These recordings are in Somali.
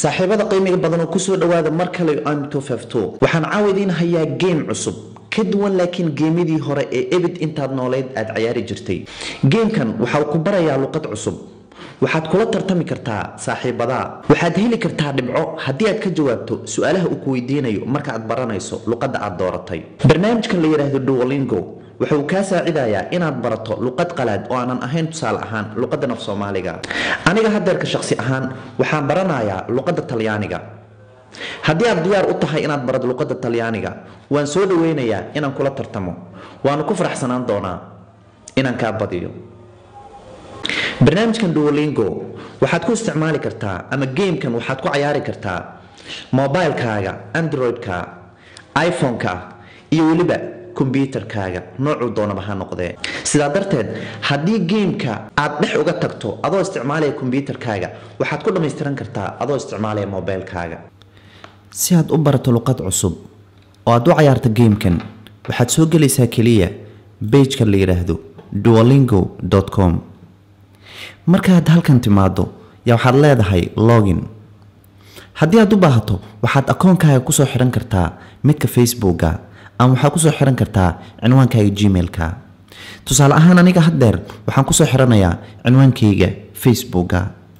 saaxiibada qiimiga badan oo kusoo dhawaada mar kale waxaan caawa idiin hayaa geem cusub ka duwan laakiin geemidii hore ee ebid intaad nooleyd aad cayaari jirtay geemkan waxaa ku barayaa luqad cusub waxaad kula tartami kartaa saaxiibadaa waxaad heli kartaa dhibco haddii aad ka jawaabto su-aalaha uu ku weydiinayo marka aad baranayso luqadda aad dooratay barnaamijkan la yidhaahdo duolingo wuxuu kaa saacidayaa inaad barato luqad qalaad oo aanan ahayn tusaale ahaan luqadda naf soomaaliga aniga hadeerka shaqsi ahaan waxaan baranayaa luqadda talyaaniga haddii aad diyaar u tahay inaad barato luqadda talyaaniga waan soo dhaweynayaa inaan kula tartamo waanu ku faraxsanaan doonaa inaan kaa badiyo barnaamijkan duolingo waxaad ku isticmaali kartaa ama geemkan waxaad ku cayaari kartaa mobilekaaga android-ka iphone-ka iyo weliba kombyuutarkaaga noocuu doonaba ha noqdee sidaa darteed haddii geemka aad dhex uga tagto adoo isticmaalaya kombyuutarkaaga waxaad ku dhammaystiran kartaa adoo isticmaalaya mobilekaaga si aad u barato luqad cusub oo aad u cayaarto geemkan waxaad soo gelaysaa keliya bejka la yidhaahdo duolingo com markaad halkan timaado yaa waxaad leedahay login haddii aad u baahato waxaad akoonkaaga kusoo xihan kartaa midka facebooka ama waxaad kusoo xihan kartaa cinwaankaaga gmailka tusaale ahaan aniga haddeer waxaan kusoo xiranayaa cinwaankayga facebooka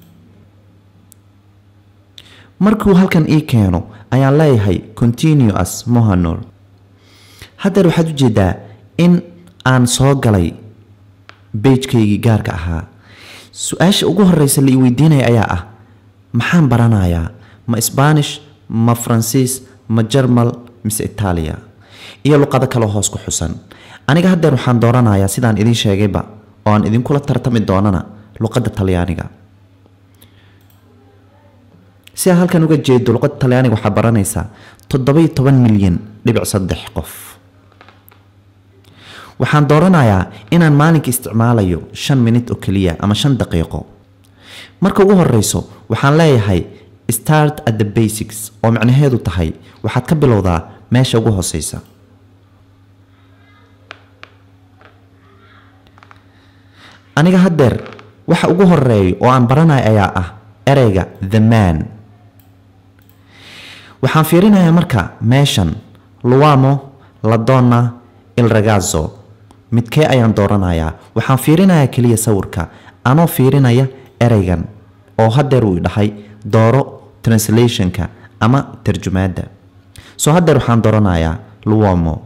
markuu halkan ii keeno ayaan leeyahay continuous mohanor haddeer waxaad ujeedaa in aan soo galay bejkaygii gaarka ahaa su-aasha ugu horeysa la ii weydiinaya ayaa ah maxaan baranayaa ma sbaanish ma faransiis ma jermal mise itaaliya iyo luqado kaloo hoos ku xusan aniga haddeer waxaan dooranayaa sidaan idiin sheegayba oo aan idinkula tartami doonana luqadda talyaaniga si aad halkan uga jeedo luqadda talyaaniga waxaa baranaysaa toddobai toban milyan dhibic saddex qof waxaan dooranayaa inaan maalinka isticmaalayo shan minit oo keliya ama shan daqiiqo marka ugu horeyso waxaan leeyahay start at the basics oo macnaheedu tahay waxaad ka bilowdaa meesha ugu hooseysa aniga haddeer waxa ugu horeeya oo aan baranayo ayaa ah ereyga the man waxaan fiirinayaa marka meeshan luamo ladonna il ragazo midkee ayaan dooranayaa waxaan fiirinayaa keliya sawirka anoo fiirinaya ereygan oo haddeer uu dhahay dooro translationka ama tarjumaadda soo haddeer waxaan dooranayaa luomo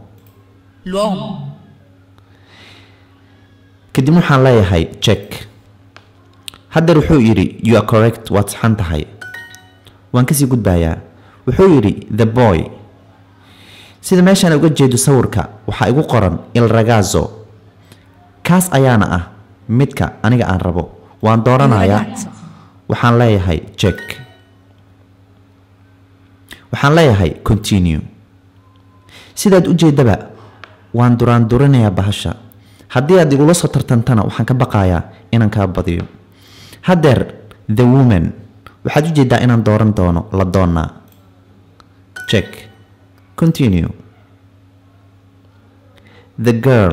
kadib waxaan leeyahay jek haddeer wuxuu yidhi you are correct waad saxan tahay waan kasii gudbayaa wuxuu yidhi the boy sida meeshaan uga jeedo sawirka waxaa igu qoran il ragazo kaas ayaana ah midka aniga aan rabo waan dooranayaa waxaan leeyahay jek waxaan leeyahay continue sidaad u jeedaba waan duraandurinayaa bahasha haddii aad igula soo tartantana waxaan ka baqayaa inaan kaa badiyo haddeer the woman waxaad u jeedaa inaan dooran doono la doonaa jek continue the girl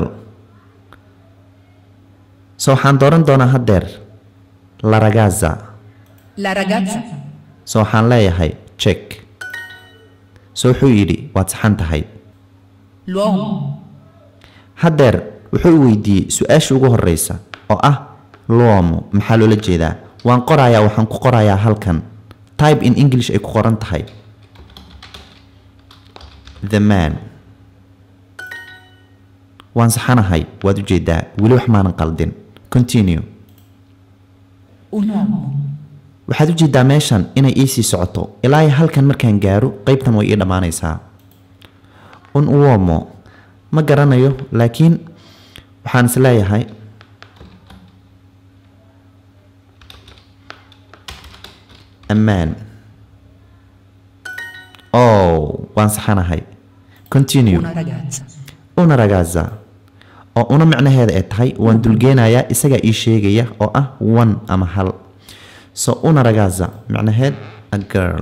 so waxaan dooran doonaa haddeer la ragaza La ragazza. so waxaan leeyahay jek so wuxuu yidhi waad saxan tahay L'uomo. haddeer wuxuu i weydiiyey su-aasha ugu horeysa oo ah luomo maxaa loola jeedaa waan qorayaa waxaan ku qorayaa halkan type in english ay ku qoran tahay the man waan saxanahay waad ujeedaa weli wax maanan qaldin continue Un uomo. waxaad ujeedaa meeshan inay iisii socoto ilaa iyo halkan markaan gaaro qeybtan way ii dhammaanaysaa un uomo ma garanayo laakiin waxaan is leeyahay ammaan oh waan saxanahay continue Una ragazza. una ragaza oo una micnaheeda ay tahay waan dulgeenayaa isagaa ii sheegaya oo ah one ama hal so una ragaza micnaheed a girl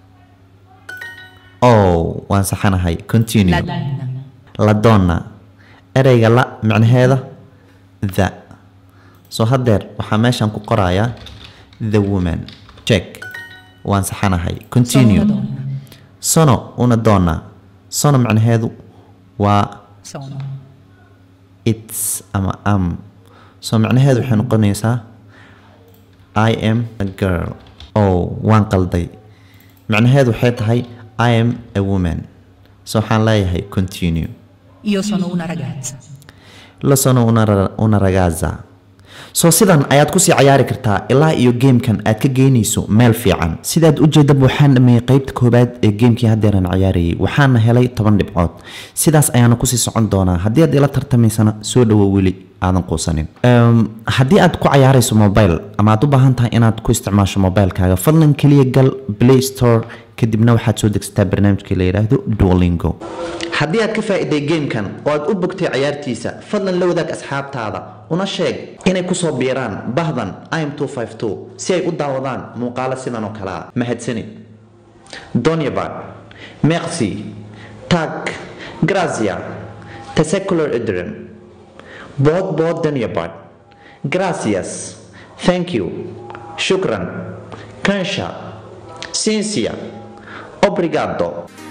oh waan saxanahay continue La donna. la donna ereyga la micnaheeda the so haddeer waxaa meeshan ku qorayaa the woman check waan saxanahay continue Sono una donna. sono una donna sono macnaheedu waa Sono. its ama am so macnaheedu waxay noqonaysaa i am a girl oh waan qalday macnaheedu waxay tahay i am a woman so waxaan leeyahay continue Io sono una ragazza. la sono una, ra- una ragazza so sidan ayaad kusii cayaari kartaa ilaa iyo geemkan aad ka geynayso meel fiican sidaad ujeedaba waxaan dhameeyey qeybta koobaad ee geemkii haddeeran cayaarayay waxaana helay toban dhibcood sidaas ayaana kusii socon doonaa haddii aad ila tartamaysana soo dhawo weli aadan quusanin Em, haddii aad ku cayaarayso mobile ama aad u baahan tahay inaad ku isticmaasho mobilekaaga fadlan keliya gal play store kadibna waxaad soo degsataa barnaamijka la yidhaahdo duolingo haddii aad ka faa'iday geemkan oo aad u bogtay cayaartiisa fadlan la wadaag asxaabtaada una sheeg inay kusoo biiraan bahdan im si ay u daawadaan muuqaalo sidan oo kalea mahadsanid donyabad merci tag grazia tesecular idrim bod bod donyabad gracias thank you shukran kansha sincia obrigado